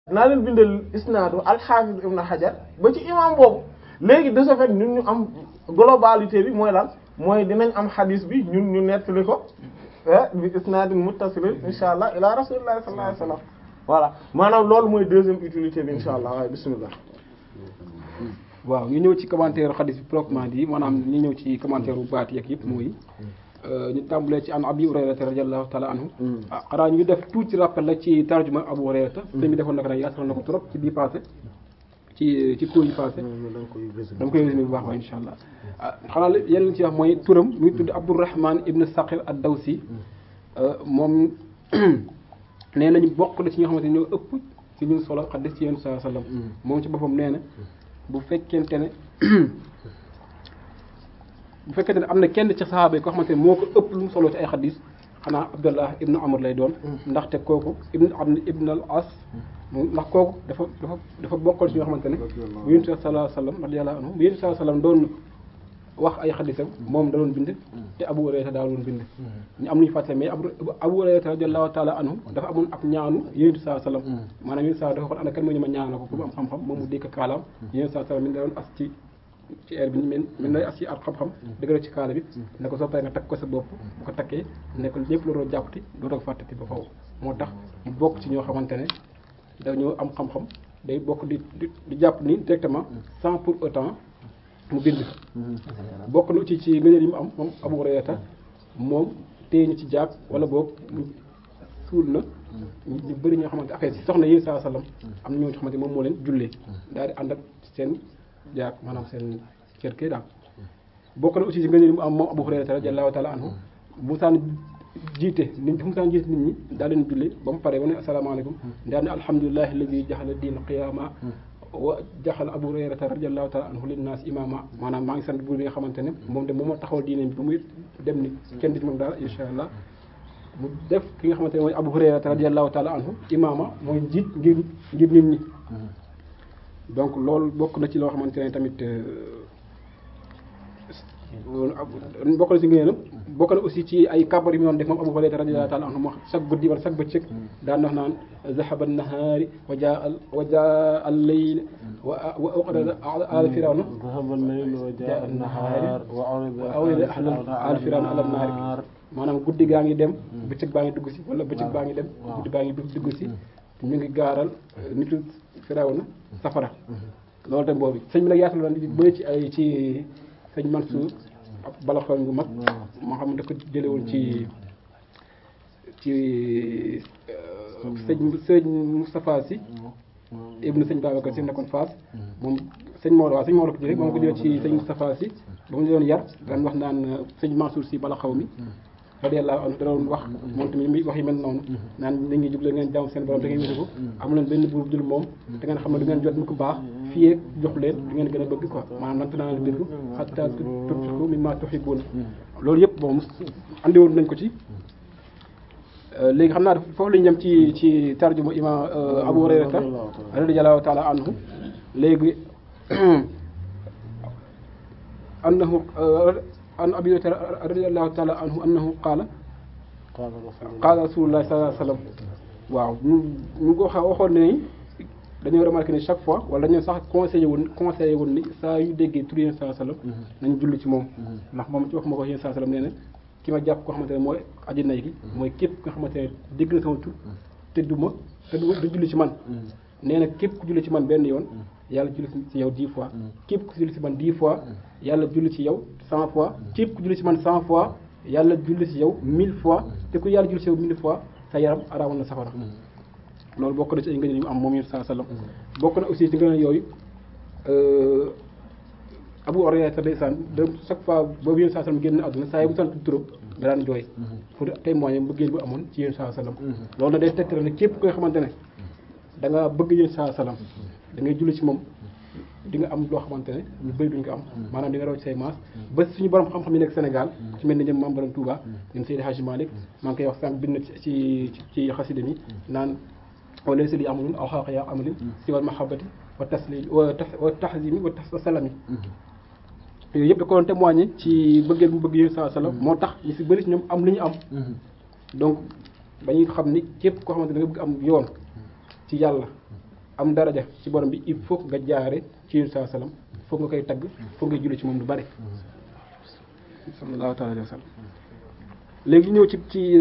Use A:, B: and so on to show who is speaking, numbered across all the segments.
A: naa leen bindal isnaadu al-Hafiz ibn Hajar ba ci imam boobu léegi de ce fait ñun ñu am globalité bi mooy lan mooy dinañ am hadith bi ñun ñu nettali ko bi isnaadin muttasilin insha allah ila rasulillahi sallallahu alayhi wasallam voilà maanaam loolu mooy deuxième utilité bi insha allah waaye bismillah
B: waaw ñu ñëw ci commentaire xadis bi proprement dit maanaam ñu ñëw ci commentaire bu baat yeeg yëpp mooy ñu tàmbalee ci an abi hurayrata radiyallahu taala anhu ah xanaa ñu def tuuti rappel la ci tarjuma abu hurayrata sëñ bi defoon na ko nag yaatal na ko trop ci bii passé ci ci cours yi passé dama koy résumé bu baax waaye insha allah ah xanaa yenn ci wax mooy turam mu ngi tudd abdourahman ibn saqir ad dawsi moom nee nañu bokk na ci ñoo xamante ne ñoo ëpp ci ñun solo xadis ci yéen saa sallam moom ci boppam nee na bu fekkente ne bu fekkente ne am na kenn ci saxaaba yi koo xamante ne moo ko ëpp lu mu solo ci ay xadis xanaa abdullah ibnu amr lay doon ndaxte kooku ibnu am ibnu al as ndax kooku dafa dafa dafa bokkoon ci ñoo xamante ne bu yonent sallallahu alayhi wasallam radiyallahu anhu bu yonent sallallahu alayhi wasallam doon wax ay xadisam moom da doon bind te abu hurayra daa doon bind ñu am lu ñu fàttale mais abu hurayra radiyallahu taala anhu dafa amoon ab ñaanu yonent sallallahu alayhi wasallam maanaam yonent sallallahu dafa xoon ana kan moo ñu ma ñaana ko ku mu am xam-xam moom mu dékk kaalaam yonent sallallahu alayhi wasallam mi da doon as ci ci air bi men men day as ci ar xam-xam dëgg ci kaala bi ne ko soo paree nga takk ko sa bopp bu ko takkee ne ko lépp looloo jàppati dootoo fàttati ba faw moo tax mu bokk ci ñoo xamante ne dañoo am xam-xam day bokk di di jàpp ni directement sans pour autant mu bind bokk na ci ci ngëneel yi mu am moom Abu Hurayra moom téye ñu ci jàpp wala boog suul na ñu bëri ñoo xamante affaire si soxna yi saa sallam am na ñoo xamante moom moo leen jullee daal di ànd ak seen jaak maanaam seen kër kay daal bokk na aussi ci ngëneel yi mu am moom Abu Hurayra radiyallahu taala anhu bu saan jiite nit fu mu saan jiite nit ñi daal leen jullee ba mu pare ba ne asalaamaaleykum daal ne alhamdulillahi alladi jaxala diina qiyaama wa jaxal abu hurayrata radiyallahu taala anhu linnaas imama maanaam maa ngi sant buur bi nga xamante ne moom de moom moo taxawal diine bi ba muy dem ni kenn di ci moom dara insha allah mu def ki nga xamante ne mooy abu hurayrata radiyallahu taala anhu imama mooy jiit ngir ngir nit ñi donc loolu bokk na ci loo xamante ne tamit bokk na ci ngëneelam bokk na aussi ci ay kabar yi mu doon def moom Abu Hurayra radiyallahu ta'ala anhu moo chaque guddi wala chaque bëccëg daan wax naan zahaba an-nahaari wa jaa al wa jaa al-layl wa wa uqrida al firawna
A: zahaba al-layl wa jaa an-nahaar
B: wa urida al firawna ala an-naar maanaam guddi gaa ngi dem bëccëg baa ngi dugg si wala bëccëg baa ngi dem guddi baa ngi dugg si ñu ngi gaaral nitu firawna safara loolu tam boobu sëñ bi nag yaatal la bëri ci ay ci sëñ Mansour ab balaxoon gu mag moo xam ne da ko jële woon ci ci sëñ sëñ Moustapha Sy ibnu sëñ Babacar Sy nekkoon Fass moom sëñ Maodo waaw sëñ Maodo ko jële moom ko jële ci sëñ Moustapha Sy ba mu doon yar daan wax naan sëñ Mansour Sy balaxaw mi radiyallahu anhu da doon wax moom tamit mi wax yi mel noonu naan nit ñi jublee ngeen jàmm seen borom da ngeen wétu ko amu leen benn buur dul moom da ngeen xam ne du ngeen jot mu ko baax fii jox leen du ngeen gën a bëgg quoi maanaam nag naa leen birru hatta tunfiqu mimma tuhibbun loolu yëpp bon andi woon nañ ko ci léegi xam naa foofu lañu jëm ci ci tarjuma imam Abu Hurayrata radiyallahu ta'ala anhu léegi annahu an abi hurayrata radiyallahu ta'ala anhu annahu qaala qaala rasulullah sallallahu alayhi wasallam waaw ñu ñu ko xa waxoon ne dañoo remarqué ni chaque fois wala dañoo sax conseillé woon conseillé woon ni saa yu déggee tur yéen saa sallam nañ julli ci moom ndax moom ci wax ma ko yéen saa sallam nee na ki ma jàpp koo xamante ne mooy aji nay gi mooy képp nga xamante ne dégg na sama tur te du ma te du du julli ci man nee na képp ku julli ci man benn yoon yàlla julli ci yow dix fois képp ku julli ci man dix fois yàlla julli ci yow cent fois képp ku julli ci man cent fois yàlla julli ci yow mille fois te ku yàlla julli ci yow mille fois sa yaram araamal na safara loolu bokk na ci ay ngëneel yu mu am moom yéen saa sallam bokk na aussi ci ngëneel yooyu Abu Hurayra ndeysaan de chaque fois boobu yéen saa sallam génn àdduna saa yi bu sant turam da daan jooy pour témoigner mbëggeel bu amoon ci yéen saa sallam loolu na day tegtale ne képp koy xamante ne da nga bëgg yéen saa sallam da ngay julli ci moom di nga am loo xamante ne ñu bëri duñ ko am maanaam di nga raw ci say maas ba suñu borom xam-xam yi nekk Sénégal ci mel ni ñoom Mame Borom Touba ñoom Seydi Hadji Malick maa ngi koy wax sànq bind ci ci xasida mi naan wala si li amalun aw xaq yaa amalin si wal mahabbati wa taslim wa tahzimi wa salami yooyu yëpp da ko doon témoigner ci bëggeel bu bëgg yéen saa sallam moo tax ñu si bëri si ñoom am li ñu am donc dañuy xam ni képp koo xamante ne da nga bëgg am yoon ci yàlla am daraja ci borom bi il faut nga jaare ci yéen saa salaam foog nga koy tagg foog nga julli ci moom lu bari sallallahu taala alayhi wa sallam léegi ñëw ci ci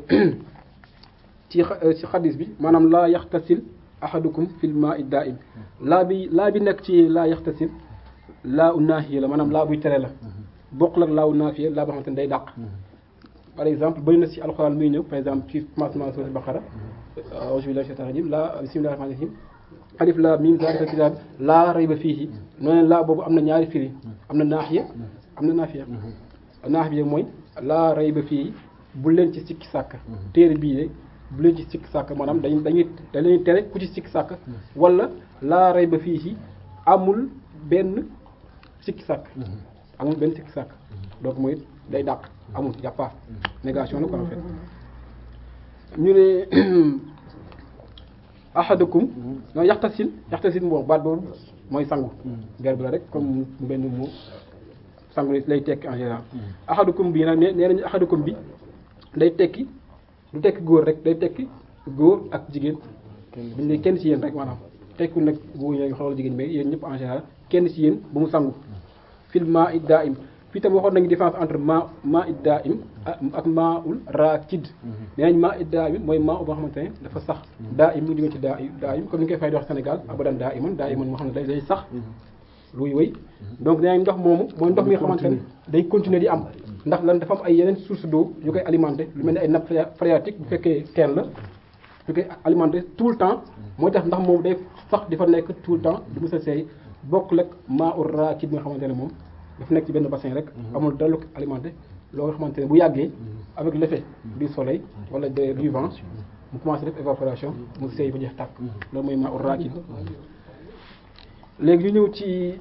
B: ci ci xadis bi maanaam laa yaxtasil ahadukum fil maa'i daa'im laa bi laa bi nekk ci laa yaxtasil laa u naahiya la maanaam laa buy tere la bokkul ak laa u naafiya laa boo xamante ne day dàq par exemple bëri na ci alxuraan muy ñëw par exemple ci commencement surat Baqara a'uuzu billahi shaytaani rajiim laa bismillahi rahmaani rahiim alif laam miim zaalika kitaab laa rayba fiihi noonu laa boobu am na ñaari firi am na naahiya am na naafiya naafiya mooy laa rayba fiihi bu leen ci sikki sàkk téere bii de bu leen ci sikki sàkk maanaam dañ dañuy dañuy tere ku ci sikki sàkk wala laa rayba fiihi amul benn sikki sàkk amul benn sikki sàkk donc mooy day dàq amul y a pas négation la quoi en fait ñu ne ahadukum non yaxtasil yaxtasil moom baat boobu mooy sangu verbe la rek comme benn mu sangu lay tekki en général ahadukum bi nag nee nee nañu ahadukum bi day tekki du tekki góor rek day tekki góor ak jigéen buñ ne kenn ci yéen rek maanaam tekku nag góor ñi xawal jigéen mais yéen ñëpp en général kenn ci yéen bu mu sangu fil maa id daa im fii tam waxoon nañu différence entre ma maa id daa im ak maa ul raakid nee nañ maa id daa im mooy maa u boo xamante ne dafa sax daa im mu ngi jóge ci daa daa im comme ni ñu koy fay di wax Sénégal abadan daa iman daa iman moo xam ne day day sax luy wéy donc nee nañ ndox moomu mooy ndox mi nga xamante ne day continuer di am ndax lan dafa am ay yeneen source d'eau yu koy alimenté lu mel ne ay nappe phréatique bu fekkee teen la yu koy alimenté tout le temps mooy tax ndax moom day sax di fa nekk tout le temps du mos a seey bokkul ak maa ul raakid bi nga xamante ne moom dafa nekk ci benn bassin rek amul dara lu ko alimenté loo nga xamante ne bu yàggee avec l'effet du soleil wala de du vent mu commencé def évaporation mu seey ba jeex tàkk loolu mooy maa ul raakid léegi ñu ñëw ci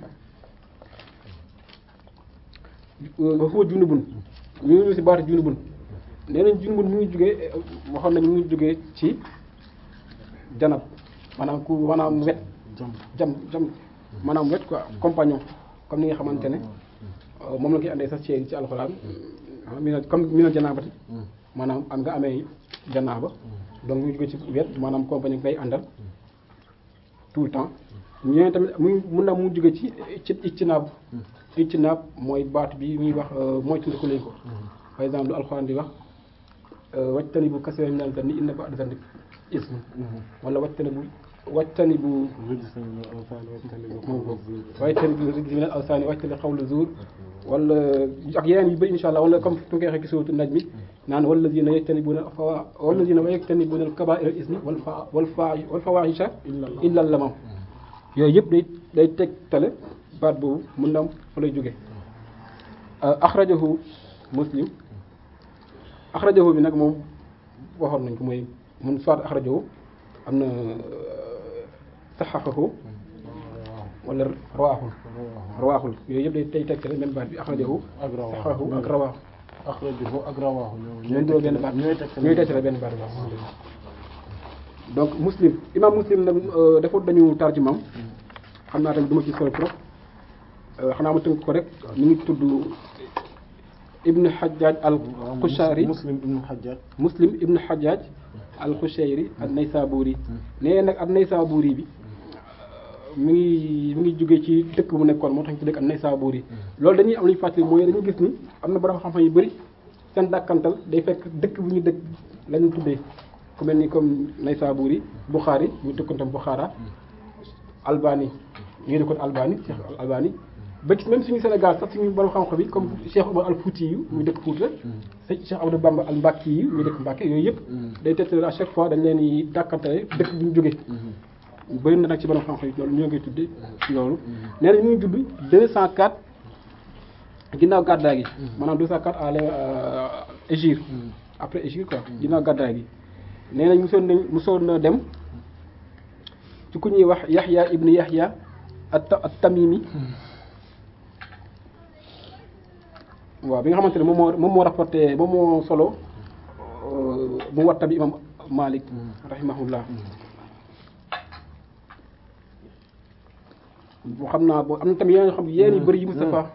B: ba foo junubun ñu ngi ñëw ci baatu junubun nee nañ junubun mu ngi jugee waxoon nañ mu ngi jugee ci janab maanaam ku maanaam wet jam jam maanaam wet quoi compagnon comme ni nga xamante ne moom la koy andee sax ci ci alxuraan mi ne comme mi ne janaabati maanaam am nga amee janaaba donc mu jóge ci wet maanaam compagnon ngay àndal tout le temps ñeneen tamit muy mun na mu jóge ci ci ictinaab ictinaab mooy baat bi muy wax mooy tundiku leen ko par exemple lu alxuraan di wax wajtani bu kasiran minal zanni inna ba'da zanni ism wala wajtani bu wajtani bu wajtani bu rijs minal awsaani wajtani qawla zuur wala ak yeneen yu bëri insha allah wala comme fu nga koy waxee ci suuratu najmi naan wallazina yajtanibuna fawa wallazina yajtanibuna al kabaa'ira al ismi wal fa wal fa wal fawaahisha illa lamam yooyu yëpp day day tegtale baat boobu mun na am fa lay jóge axrajahu muslim axrajahu bi nag moom waxoon nañ ko mooy mun soit axrajahu am na saxaxahu wala rawaaxul rawaaxul yooyu yëpp day day tegtale même baat bi axrajahu saxaxahu ak rawaaxu
A: axrajahu ak rawaahu
B: ñooy doon benn baat
A: ñooy tegtale
B: ñooy tegtale benn baat bi donc muslim imam muslim nag dafa dañu tarjumam xam naa tamit du ma ci solo trop xanaa ma tënk ko rek ñu ngi tudd ibnu hajjaj al qushayri
A: muslim ibnu hajjaj
B: muslim ibnu hajjaj al qushayri ak naysaburi nee nag ak naysaburi bi mi ngi mi ngi jóge ci dëkk bu nekkoon moo tax ñu ci dëkk ak naysaburi loolu dañuy am lu ñu fàttali mooy dañu gis ni am na borom xam-xam yu bëri seen dàkkantal day fekk dëkk bu ñu dëkk lañu tuddee ku mel ni comme Naysaburi Bukhari ñu dëkkoon tam Bukhara Albani ñu dëkkoon Albani Cheikh Albani ba ci même suñu Sénégal sax suñu borom xam-xam yi comme Cheikh Omar al Fouti yu ñu dëkk Fouta Cheikh Amadou Bamba al Mbacke yi ñu dëkk Mbacke yooyu yëpp day tegtale à chaque fois dañ leen di dàkkantale dëkk bu ñu jógee bëri na nag ci borom xam-xam yi loolu ñoo ngi tuddee ci loolu nee na ñu ngi judd 204 ginnaaw gàddaay gi maanaam 204 à l'hégire après hégire quoi ginnaaw gàddaay gi nee nañ musoon nañ musoon na dem ci ku ñuy wax Yaxya ibnu Yaxya at at Tamimi waaw bi nga xamante ne moom moo moom moo rapporté moom moo solo mu watta bi imam Malik rahimahullah boo xam naa boo am na tamit yeneen xam yeneen yu bëri yi Mustafa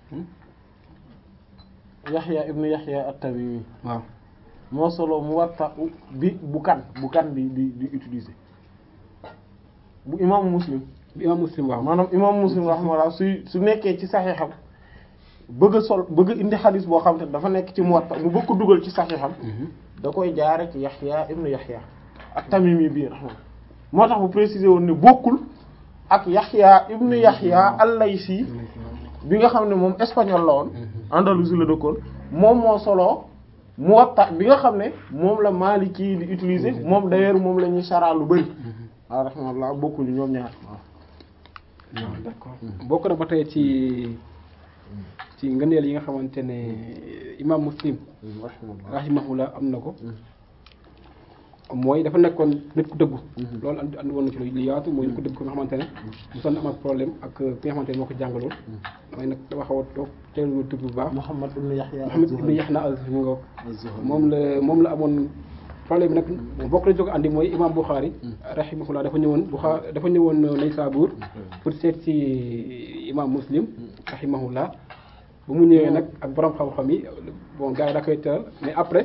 A: yaxya ibnu yaxya at-tamimi
B: waaw
A: moo solo mu watta bi bu kan bu kan bi di di utiliser bu imaamu muslim
B: imam muslim waaw
A: maanaam imaamu muslim rahimahullah su su nekkee ci saxiixam bëgg a sol bëgg a indi xadis boo xam te dafa nekk ci Muwatta mu bëgg ko dugal ci saxiixam da koy jaare ci Yaxya ibnu Yaxya ak Tamimi bii rahma moo tax bu préciser woon ne bokkul ak Yaxya ibnu Yaxya al-Laysi bi nga xam ne moom espagnol la woon Andalousie la dëkkoon moom moo soloo Muwatta bi nga xam ne moom la Maliki di utiliser moom d'ailleurs moom la ñuy saraa lu bari waaw rahmatullah bokkuñu ñoom ñaar waaw
B: waaw d'accord bokk na ba tey ci ci ngëneel yi nga xamante ne imam muslim rahimahullah am na ko mooy dafa nekkoon nit ku dëggu loolu andi andi woon na ci lu yaatu mooy nit ku dëggu ko nga xamante ne mosoon na am ak problème ak ki nga xamante ne moo ko jàngaloon damay nag dama xaw a toog teelu tudd bu baax
A: Muhammad ibn Yahya
B: Muhammad ibn Yahya az-Zuhri nga moom la moom la amoon problème bi nag bokk la jóg andi mooy imam Bukhari rahimahullah dafa ñëwoon Bukhari dafa ñëwoon Naysabur pour seet ci imam Muslim rahimahullah bu mu ñëwee nag ak borom xam-xam yi bon gars yi da koy teral mais après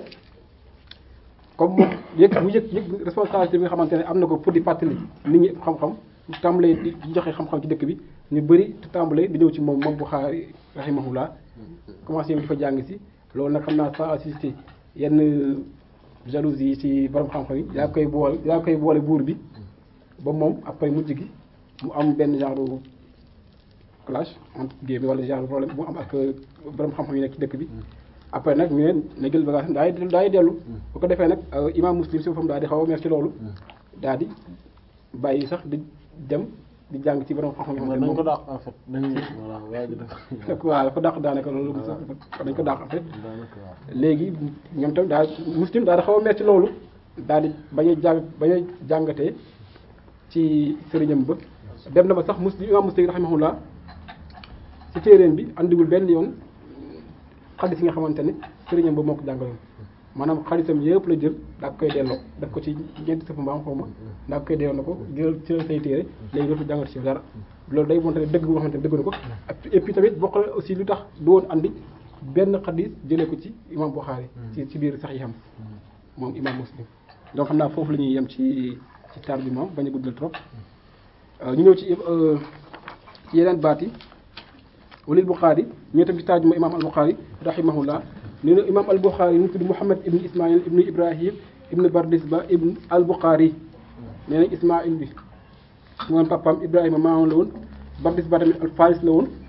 B: comme moom yëg mu yëg yëg responsabilité bi nga xamante ne am na ko pour di fàttali nit ñi xam-xam tàmbalee di joxe xam-xam ci dëkk bi ñu bëri te tàmbalee di ñëw ci moom moom Bukhari rahimahullah commencé di fa jàng si loolu nag xam naa sans assister yenn jalousie yi ci borom xam-xam yi yaa koy boole yaa koy boole buur bi ba moom après mujj gi mu am benn genre clash entre guillemets wala genre problème mu am ak borom xam-xam yi nekk ci dëkk bi après nag ñu ne na jël bagage daay daay dellu bu ko defee nag imam muslim si boppam daal di xaw a mer ci loolu daal di bàyyi sax di dem di jàng ci borom xam-xam yi
A: dañ ko dàq en fait dañuy voilà waa ji dafa
B: waaw dafa dàq daanaka loolu sax dañ ko dàq en fait
A: daanaka waaw
B: léegi ñoom tamit daal muslim daal di xaw a mer ci loolu daal di bañ a jàng bañ a jàngatee ci sëriñam ba dem na ba sax muslim imam muslim rahimahullah ci téeréen bi andiwul benn yoon xadis yi nga xamante ne sëriñam ba moo ko jàngaloon maanaam xadisam yëpp la jël daa koy delloo def ko ci ñeenti sëfu mbaam xaw ma daa koy delloo na ko jël ci say téere léegi dootu jàngat ci dara loolu day monte ne dëgg boo xamante ne dëgg na ko et puis tamit bokk na aussi lu tax du woon andi benn xadis jëlee ko ci imam Bukhari ci ci biir sax yi xam moom imam muslim donc xam naa foofu la ñuy yem ci ci tardement bañ a guddal trop ñu ñëw ci ci yeneen baat yi walil Bukhari ñu tam ci taajuma imam al Bukhari rahimahullah nee na imam al Bukhari mu tudd Muhammad ibn Ismaïl ibn Ibrahim ibn Bardisba ibn al Bukhari nee nañ Ismaïl bi moom papaam Ibrahima maamam la woon Bardisba tamit al Faris la woon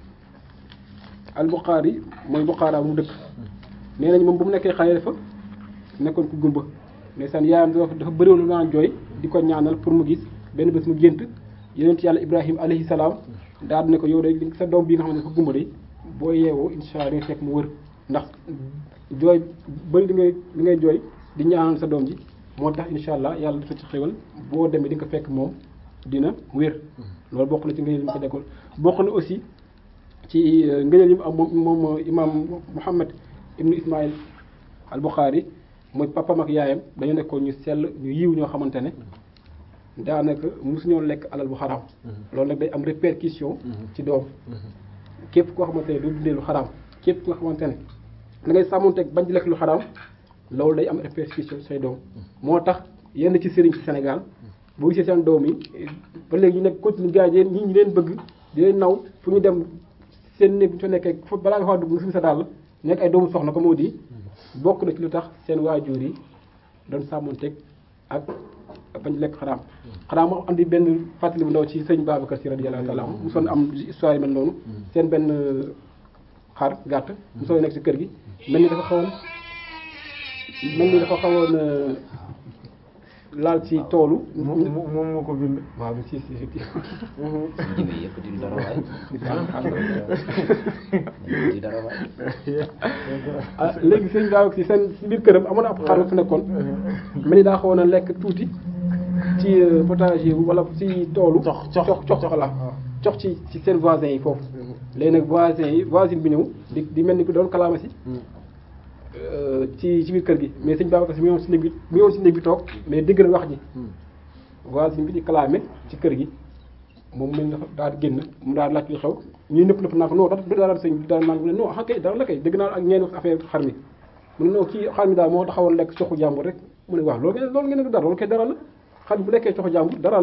B: al Bukhari mooy Bukhara mu dëkk nee nañ moom bu mu nekkee xale dafa nekkoon ku gumba ndeysaan yaayam dafa dafa bëriwoon lu naan jooy di ko ñaanal pour mu gis benn bés mu gént yonent yàlla Ibrahima alayhi salaam daal di ne ko yow de sa doom bi nga xam ne dafa gumba de boo yeewoo incha allah di nga fekk mu wër ndax jooy bëri li ngay li ngay jooy di ñaanal sa doom ji moo tax incha allah yàlla dafa ci xéwal boo demee di nga ko fekk moom dina wér loolu bokk na ci ngëneel yi mu ko dekkoon bokk na aussi ci ngëneel yi mu am moom moom imam Muhammad ibnu Ismaïl al Bukhari mooy papam ak yaayam dañu nekkoon ñu sell ñu yiw ñoo xamante ne daanaka mosuñoo lekk alal bu xaraam loolu nag day am répercussion ci doom képp koo xamante ne du dundee lu xaraam képp koo xamante ne da ngay sàmmonteeg bañ di lekk lu xaraam loolu day am répercussion say doom moo tax yenn ci sëriñ ci Sénégal boo gisee seen doom yi ba léegi ñu nekk continue gars yi ñi ñu leen bëgg di leen naw fu ñu dem seen néeg bu ñu fa nekkee fa balaa nga faa dugg nga suñu sa dàll nekk ay doomu soxna ko moo di bokk na ci lu tax seen waajur yi doon sàmmonteeg ak bañ lekk xaraam xanaa moo andi benn fàttali bu ndaw ci sëñ Babacar Si radiyallahu taala anhu mosoon am histoire yi mel noonu seen benn xar gàtt mosoon nekk ci kër gi mel ni dafa xawoon mel ni dafa xawoon laal ci toolu
A: moom moom moo ko bind
B: waaw si si effectivement
C: jiw yi yëpp di dara waay di dara waay
B: ah léegi sëñ Babacar Si seen si biir këram amoon na ab xar fu nekkoon mel ni daa xawoon a lekk tuuti ci potager wala ci toolu
A: cox
B: cox cox la cox ci ci seen voisins yi foofu léegi nag voisins yi voisine bi ñëw di di mel ni ku doon kalaama si ci ci biir kër gi mais sëñ Babacar Si mi ngi woon si néeg bi mi ngi woon si néeg bi toog mais dégg na wax ji voisine bi di kalaame ci kër gi moom mel dafa daal di génn mu daal laaj li xew ñuy nëpp nëpp naa ko non du dara sëñ bi dara naan mu ne non ah kay dara la kay dégg naa ak ñeen wax affaire xar mi mu ne non kii xar mi daal moo taxawoon lekk coxu jàmbur rek mu ne waaw loolu ngeen loolu ngeen du dara loolu kay dara la xar mi bu lekkee coxu jàmbur dara la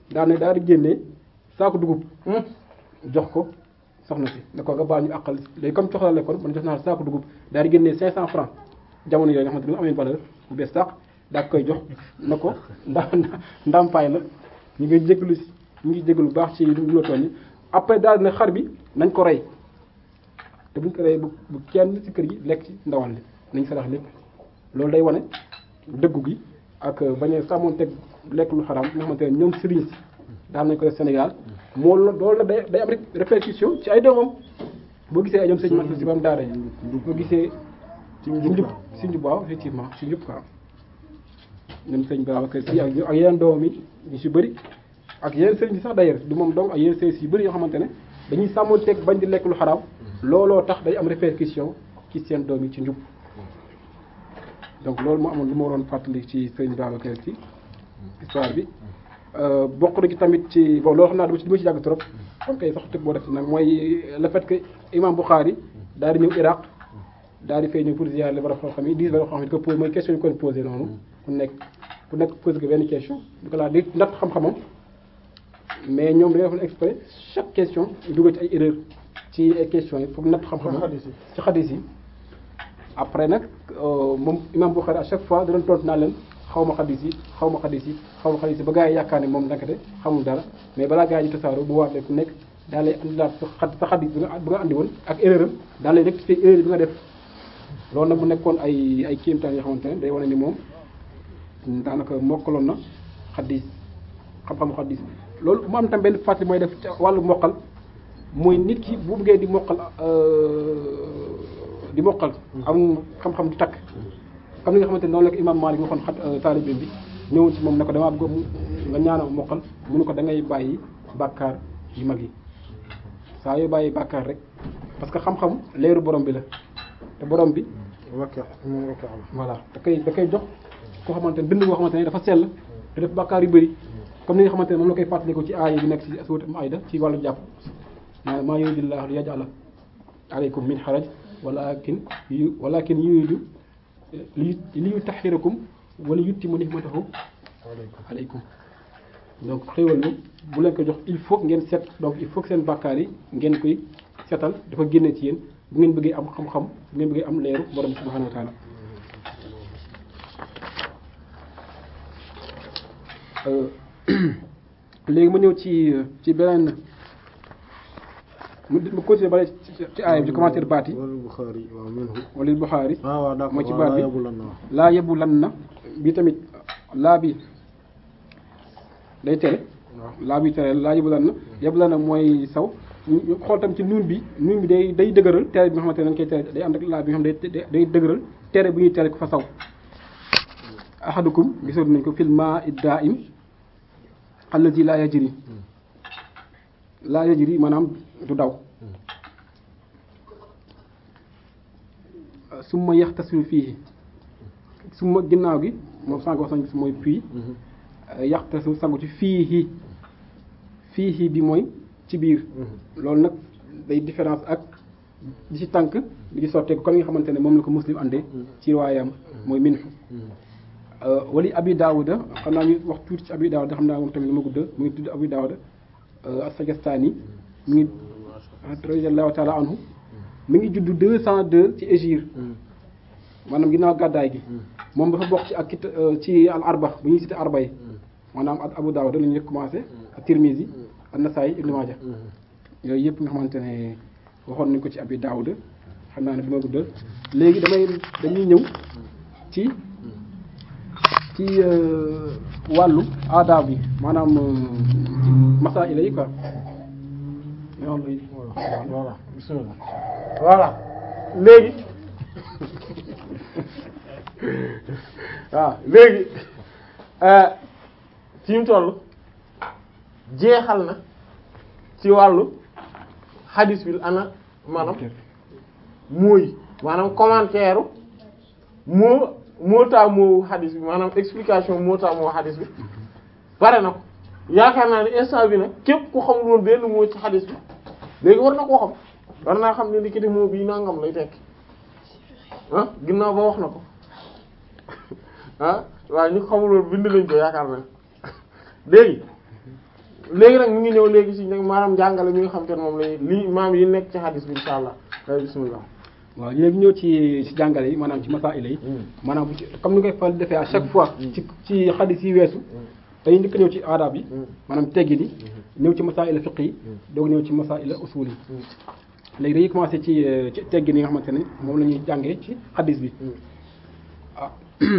B: daal ne daal di génnee saako dugub jox ko soxna si ne ko nga baal ñu àqal léegi comme coxla la kon man jox naa la saako dugub daal di génnee 500 francs jamono yooyu nga xamante ne amee valeur bu bees sax daa koy jox na ko nda ndàmpaay la ñu ngi jégalu si ñu ngi jégalu bu baax ci lu la tooñ après daal ne xar bi nañ ko rey te buñ ko rey bu bu kenn ci kër gi lekk ci ndawal li nañ sarax lépp loolu day wane dëggu gi ak bañ a sàmmoon teg lekk lu xaraam nga xamante ne ñoom sëriñ si daan nañ ko def Sénégal moo la loolu la day day am rek répercussion ci ay doomam boo gisee ay ñoom sëñ Mate si ba am daara yi boo gisee ci njub si njub waaw effectivement si njub quoi ñoom sëñ Babacar si ak ak yeneen doomam yi ñu si bëri ak yeneen sëriñ si sax d'ailleurs du moom donc ak yeneen sëriñ si yu bëri yoo xamante ne dañuy sàmmoon teg bañ di lekk lu xaraam looloo tax day am répercussion ci seen doom yi ci njub donc loolu moo amoon lu ma waroon fàttali ci sëñ Babacar ci histoire bi bokk na ci tamit ci bon loolu xam naa dama ci dama ci yàgg trop kon kay sax tëb boo def nag mooy le fait que imam Bukhari daal di ñëw Irak daal di fay ñëw pour ziar les borom xam-xam yi dix borom xam-xam yi ko posé mooy question yi ko posé noonu ku nekk ku nekk posé ko benn question du ko laa di ndax xam-xamam mais ñoom dañoo defoon exprès chaque question ñu dugal ci ay erreur ci ay questions yi foog natt xam-xamam ci xadis yi après nag moom imam Bukhari à chaque fois da doon tontu naa leen xaw ma xadis yi xaw ma xadis yi xaw ma xadis yi ba gars yi yaakaar ne moom ndekete xamul dara mais balaa gars yi di tasaaroo bu waatee ku nekk daa lay andilaat sa xa sa xadis bi nga bi nga andi woon ak erreur am daa lay rectifier erreur bi nga def loolu nag mu nekkoon ay ay kéemtaan yoo xamante ne day wane ni moom daanaka mokkaloon na xadis xam-xamu xadis loolu mu am tam benn fàttali mooy def wàllu mokkal mooy nit ki bu bëggee di mokkal di mokkal am xam-xam di takk comme ni nga xamante ne noonu la ko imam Malik waxoon xat taalibe bi ñëwoon ci moom ne ko damaa bëgg nga ñaanal mokkal mu ne ko da ngay bàyyi bàkkaar yu mag yi saa yoo bàyyi bàkkaar rek parce que xam-xam leeru borom bi la te borom bi voilà da koy da koy jox koo xamante ne bind boo xamante ne dafa sell te def bàkkaar yu bëri comme ni nga xamante ne moom la koy fàttaliku ci aaya bi nekk ci surat Maïda ci wàllu jàpp maa maa yuridillahu li yaj'ala alaykum min haraj walakin yu walakin yuridu li li yutahhirakum wala yutimma ni'matahu alaykum donc xéwal bi bu leen ko jox il faut ngeen set donc il faut que seen bàkkaar yi ngeen koy setal dafa génne ci yéen bu ngeen bëggee am xam-xam bu ngeen bëggee am leeru borom subhanahu wa taala léegi ma ñëw ci ci beneen mu mu continuer ba ci aaya bi ci commentaire baat yi
A: wala Bukhari waaw minhu
B: wala Bukhari
A: ah waaw d'accord
B: moo ci
A: waaw
B: baat
A: laa
B: bi
A: yóbbu lan na wax
B: laa yebu lan na bi tamit laa bi day tere laa bi tere laa yebu lan na yebu lan na mooy saw ñu ñu xool tam ci nuun bi nuun bi day day dëgëral tere bi nga xamante ne dañ koy tere day ànd ak laa bi nga xam day day day dëgëral tere bu ñuy tere ko fa saw ahadukum gisoon nañ ko fil maa'i daa'im allazi laa yajri laa yajri maanaam du daw summa yaxtasilu fii summa ginnaaw gi moom sànq wax nañ si mooy puis yaxtasilu sangu ci fii fii bi mooy ci biir loolu nag day différence ak di ci tànk di ci sotteeku comme nga xamante ne moom la ko muslim àndee ci riwaayam mooy minhu wali abi daawuda xam naa ñu wax tuuti ci abi daawuda xam naa moom tamit lu ma gudda mu ngi tudd abi daawuda as-Sajastani mu ngi radiyallahu taala anhu mi ngi judd deux cent deux ci Égypte maanaam ginnaaw gàddaay gi moom dafa bokk ci ak kit ci al arba bu ñuy cité arba yi maanaam ak Abu Dawud la ñu commencé ak Tirmizi ak Nasaayi Ibn Maaja yooyu yëpp nga xamante ne waxoon nañ ko ci Abi Dawud xam naa ne du ma guddal léegi damay dañuy ñëw ci ci wàllu aadaab bi maanaam ci masaa'ila yi quoi
A: voilà bismillah voilà léegi waaw léegi fi mu toll jeexal na ci wàllu hadis bi ana maanaam mooy maanaam commentaire moo moo taa moo hadis bi maanaam explication moo taa moo hadis bi pare na ko yaakaar naa ne instant bi nag képp ku xamul woon benn moo ci hadis bi léegi war na koo xam war naa xam ne li moo bii nangam lay tekki ah ginnaaw ba wax na ko ah waaye ñu xamul woon bind nañ ko yaakaar naa léegi léegi nag ñu ngi ñëw léegi ci nag maanaam njàngale mi nga xam te ne moom lañuy lii maam yi nekk ci hadis bi insha allah ay bismillah
B: waaw léegi ñëw ci ci jàngale yi maanaam ci masaila yi maanaam bu ci comme ni koy fal defee à chaque fois ci ci xadis yi weesu dañuy njëkk ñëw ci aadab yi maanaam teggin yi ñëw ci masaila fiqh yi doog ñëw ci masaila usul yi léegi dañuy commencé ci ci teggin yi nga xamante ne moom la ñuy jàngee ci xadis bi ah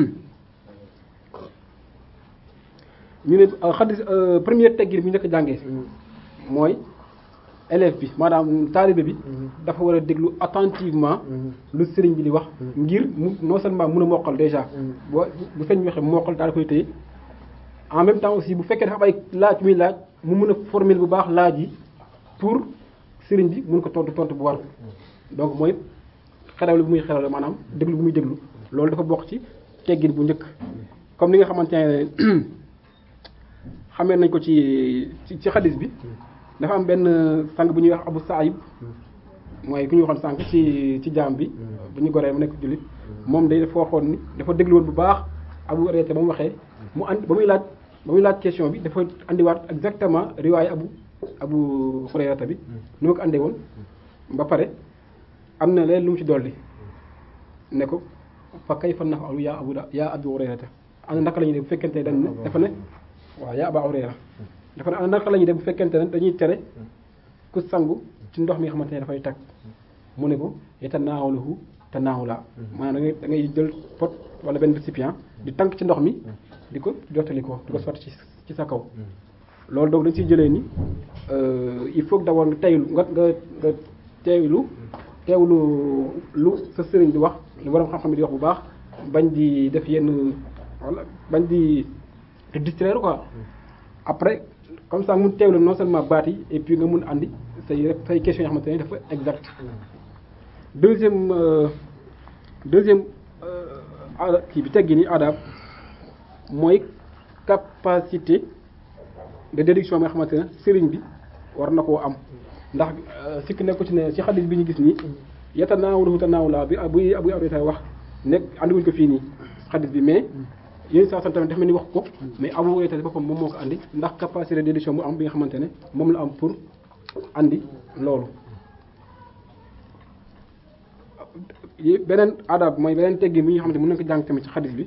B: ñu ne xadis première teggin bi ñu njëkk a jàngee mooy élève bi maanaam taalibe bi dafa war a déglu attentivement lu sëriñ bi di wax ngir mu non seulement mun a mokkal déjà boo bu sëriñ bi waxee mokkal daal koy téye en même temps aussi bu fekkee dafa am ay laaj muy laaj mu mun a formuler bu baax laaj yi pour sëriñ bi mun ko tontu tontu bu war donc mooy xerawle bu muy xerawle maanaam déglu bu muy déglu loolu dafa bokk ci teggin bu njëkk comme ni nga xamante ne xamee nañ ko ci ci ci xadis bi dafa am benn sang bu ñuy wax Abu Saïb mooy ku ñu waxoon sànq ci ci jaam bi bu ñu goree mu nekk jullit moom day dafa waxoon ni dafa déglu woon bu baax Abu Hurayra ba mu waxee mu and ba muy laaj ba muy laaj question bi dafa andiwaat exactement riwaay Abu Abu Hurayra bi ni ma ko andee woon ba pare am na leen lu mu ci dolli ne ko fa kayfa naf'alu yaa Abu yaa Abu Hurayra ana naka la ñuy def bu fekkente ne dañ ne dafa ne waaw yaa Abu Hurayra dafa ne ana naka la ñuy def bu fekkente ne dañuy tere ku sangu ci ndox mi nga xamante ne dafay tag mu ne ko yatanaawalahu tanaawula maanaam da ngay da ngay jël pot wala benn récipient di tànk ci ndox mi di ko jottali ko di ko sotti ci ci sa kaw loolu donc dañ siy jëlee ni il faut que d'abord nga teylu nga nga nga teewlu teewlu lu sa sëriñ di wax lu borom xam-xam di wax bu baax bañ di def yenn wala bañ di distraire quoi après comme ça mun teewlu non seulement baat yi et puis nga mun andi say say questions yoo xamante ne dafa exact deuxième deuxième aada kii bi teggi ni adab mooy capacité de déduction bi nga xamante ne sëriñ bi war na koo am ndax sikk nekku ci ne ci xadis bi ñu gis nii yeta naawulu tanaawula bi buy buy awrita wax nekk andiwuñ ko fii nii xadis bi mais yéen saa sant tamit dafa mel ni wax ko mais abu wayta boppam moom moo ko andi ndax capacité de déduction bu am bi nga xamante ne moom la am pour andi loolu beneen adab mooy beneen teggin bi nga xamante ne mën nañ ko jàng tamit ci xadis bi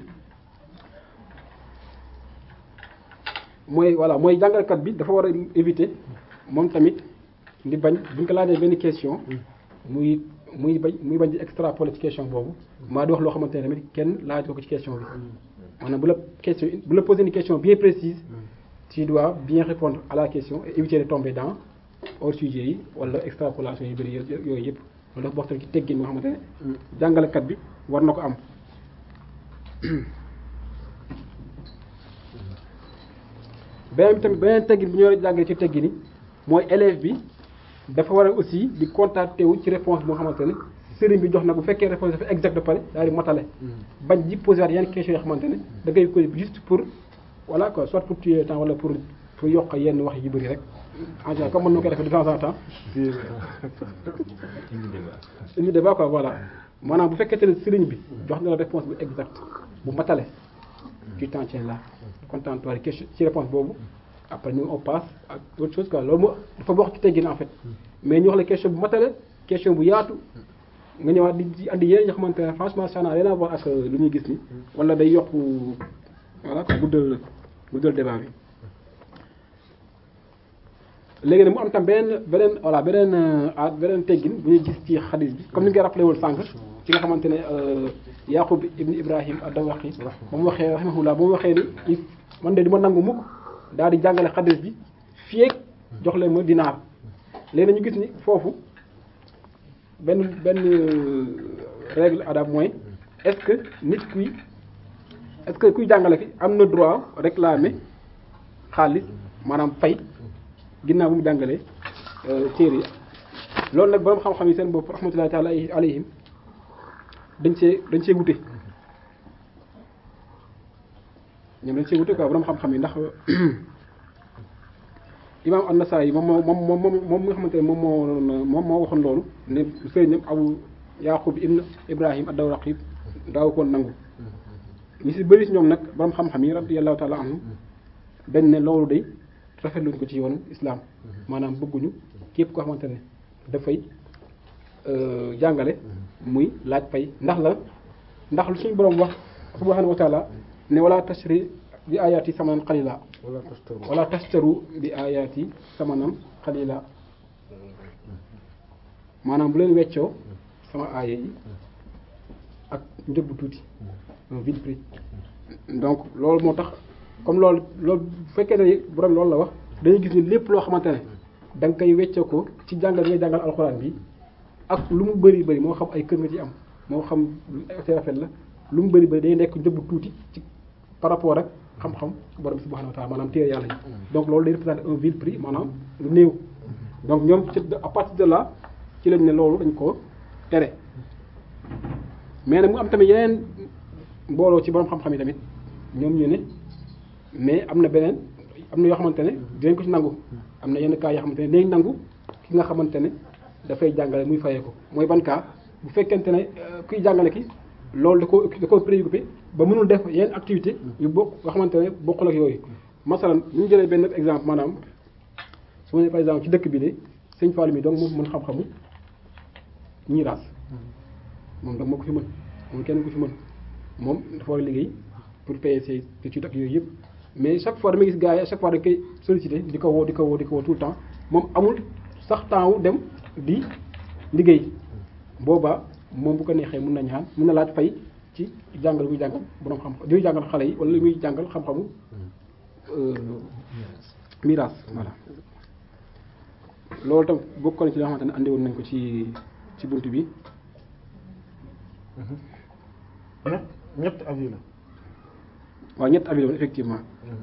B: mooy voilà mooy jàngalkat bi dafa war a éviter moom tamit di bañ bu ñu ko laajee benn question muy muy bañ muy bañ di extrapoler ci question boobu maa di wax loo xamante ne tamit kenn laaj ko ci question bi maanaam bu la question bu la poser une question bien précise tu dois bien répondre à la question et éviter de tomber dans hors sujet yi wala extrapolation yu bëri yooyu yëpp loolu dafa bokk tamit ci teggin moo xamante ne jàngalekat bi war na ko am beneen bi tamit beneen teggin bi ñu war a jàngale ci teggin yi mooy élève bi dafa war a aussi di contacté wu ci réponse boo xamante ne sëriñ bi jox na bu fekkee réponse dafa exact ba pare daal di matale bañ di posé waat yenn question yoo xamante ne da ngay ko juste pour voilà quoi soit pour tuer temps wala pour pour yokk yenn wax yu bëri rek en général comme mën na koy defee de temps en temps indi débat quoi voilà maanaam bu fekkente ne sëriñ bi jox na la réponse bu exact bu matale tu t'en tiens là content-toi question ci réponse boobu après ñu on passe ak autre chose quoi loolu moo dafa bokk ci teggin en fait mais ñu wax la question bu matale question bu yaatu nga ñëwaat di di andi yeneen yoo xamante ne franchement ça n'a rien à voir ak lu ñuy gis ni wala day yokk voilà quoi guddal guddal débat bi léegi nag mu am tam beneen beneen voilà beneen ah beneen teggin bu ñuy gis ci xadis bi comme ni nga rappelé wul sànq ci nga xamante ne Yaqub ibn Ibrahim ad-Dawraqi ba mu waxee rahimahullah ba mu waxee ni man de du ma nangu mukk daal di jàngale xadis bi fii ak jox leen ma dinaar léegi ñu gis ni foofu benn benn règle adab mooy est-ce que nit kuy est-ce que kuy jàngale fi am na droit réclamer xaalis maanaam fay ginnaaw bu mu jàngalee téere yi loolu nag borom xam-xam yi seen bopp rahmatullahi taala alayhim dañ see dañ see wute ñoom dañ see wute quoi borom xam-xam yi ndax imaam an-Nasaa'i moom moo moom moom moom mi nga xamante ne moom moo moom moo waxoon loolu ne sëriñam Abu Yaqub ibn Ibrahim ad-Dawraqi daaw koon nangu ñi si bëri si ñoom nag borom xam-xam yi radiyallahu taala anhum dañ ne loolu day rafetluñ ko ci yoonu islam maanaam bëgguñu képp koo xamante ne dafay euh, jàngale muy laaj fay ndax la ndax lu suñu borom wax subhanahu wa taala ne wala tashri bi ayati samanan qalila
A: wala tastaru
B: wala tashtaru bi ayati samanan qalila maanaam bu leen weccoo sama aaya yi ak njëg bu tuuti un vil prix donc loolu moo tax comme loolu loolu bu fekkee ne borom loolu la wax dañuy gis ni lépp loo xamante ne da nga koy weccoo ko ci jàngal bi ngay jàngal alxuraan bi ak lu mu bëri bëri moo xam ay kër nga ci am moo xam ay rafet la lu mu bëri bëri day nekk njëg bu tuuti ci par rapport ak xam-xam borom bi subhanahu wa taala maanaam téere yàlla yi donc loolu day représenter un vil prix maanaam lu néew donc ñoom ci à partir de là ci lañ ne loolu dañ ko tere mais nag mu am tamit yeneen mbooloo ci borom xam-xam yi tamit ñoom ñu ne mais am na beneen am na yoo xamante ne dinañ ko ci nangu am na yenn cas yoo xamante ne dinañ nangu ki nga xamante ne dafay jàngale muy fayee ko mooy ban cas bu fekkente ne euh, kuy jàngale ki loolu da ko da ko préoccupé ba mënul def yenn activité yu bokk nga xamante ne bokkul ak yooyu masalan bu ñu jëlee benn exemple maanaam su ma nee par exemple ci dëkk bi de sëñ Fallou mi donc moom mën xam-xamu ñiiraas moom donc moo ko fi mën moom kenn ko fi mën moom dafa war a liggéey pour payer ses études ak yooyu yëpp mais chaque fois damay gis gars yi à chaque fois da koy sollicité di ko woo di ko woo di ko woo tout le temps moom amul sax temps wu dem di liggéey boobaa moom bu ko neexee mun na ñaan mun na laaj fay ci jàngal muy jàngal borom xam di muy jàngal xale yi wala li muy jàngal xam-xamu euh, miraas voilà loolu tam bokkoon ci li nga xamante ne andi woon nañ ko ci ci bunt bi
A: ñett ñett avis la
B: waaw ñett avis la effectivement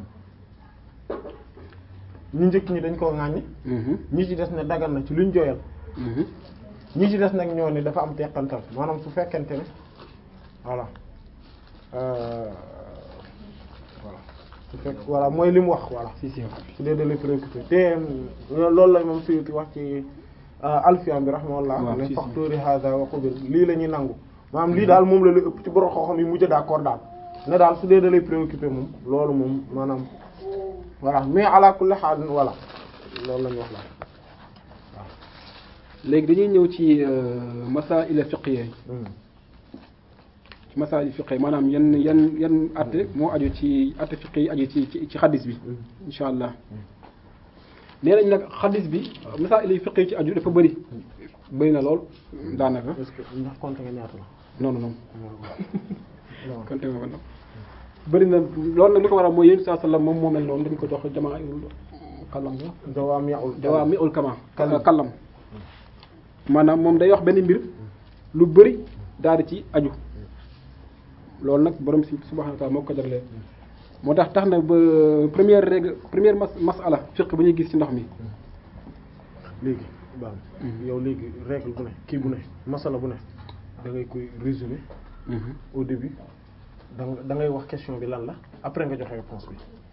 A: ñu njëkk ñi dañ koo ŋàññi
B: Mhm,
A: ñi ci des ne dagan na ci luñ jooyal
B: mhm,
A: ñi ci des nag ñoo ni dafa am teqantal maanaam su fekkente ne voilà euh, voilà su fekk voilà mooy li mu wax voilà
B: si si
A: su dee da lay préoccupé te euh, loolu la moom Suyuti wax ci euh, Alfiya bi rahimahullah
B: waaw,
A: ne
B: si, si.
A: faxtuuri hada wa qubil lii la ñuy nangu maanaam lii daal moom la lu ëpp ci borom xam-xam yi mujj d'accord daal ne daal su dee da lay préoccupé moom loolu moom maanaam voilà mais ala kulli haal voilà loolu la ñu wax la
B: léegi dañuy ñëw ci masaa'il fiqhiyya
A: Hmm.
B: ci masaa'il fiqhiyya maanaam yan yan yan atte moo aju ci atte fiqh yi aju ci ci ci xadis bi insha allah nee nañ nag xadis bi masaa'il fiqh yi ci aju dafa bëri bëri na lool daanaka
A: est-ce que ndax compte nga ñaata la
B: non non non
A: non
B: konte nga wala bëri na loolu nag li ko waral mooy yéen saa sallam moom moo mel noonu dañ ko jox jamaa kallam la
A: dawaami'ul
B: dawaa mi ul kama
A: Kallam.
B: kallam maanaam moom day wax benn mbir lu bëri daal di ci aju loolu nag borom si subhanahu wa ta'ala moo ko jagleel moo tax tax na ba première règle première mas masala fiqh bu ñuy gis ci ndox mi
A: léegi baax na yow léegi règle bu ne kii bu ne masala bu ne da ngay koy résumer au début da nga da ngay wax question bi lan la après nga joxe réponse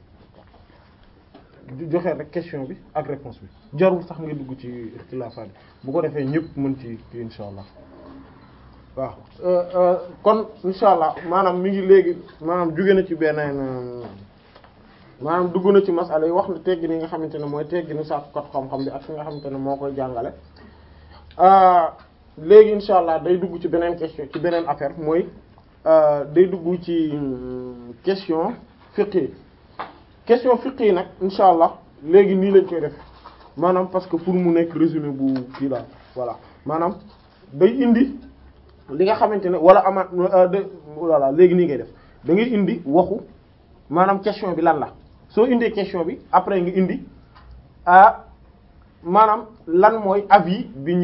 A: bi jo- joxe rek question bi ak réponse bi jarul sax nga dugg ci ixtilaafaat bi bu ko defee ñëpp mën ci kii insha allah waaw euh, euh, kon insha allah maanaam mi ngi léegi maanaam jóge na ci beneen euh, maanaam dugg na ci masala yi wax na teggi ni nga xamante ne mooy teggi ni sàkkukat xam-xam bi ak ki nga xamante ne moo koy jàngale ah, léegi insha allah day dugg ci beneen question ci beneen affaire mooy ah, day dugg ci hum, question fiqh yi question fiqh yi nag insha allah léegi nii lañ koy def maanaam parce que pour mu nekk résumé bu kii la voilà maanaam day indi li nga xamante ne wala amaat euh, de voilà léegi nii ngay def da ngay indi waxu maanaam question bi lan la soo indee question bi après nga indi ah maanaam lan mooy avis bi ñu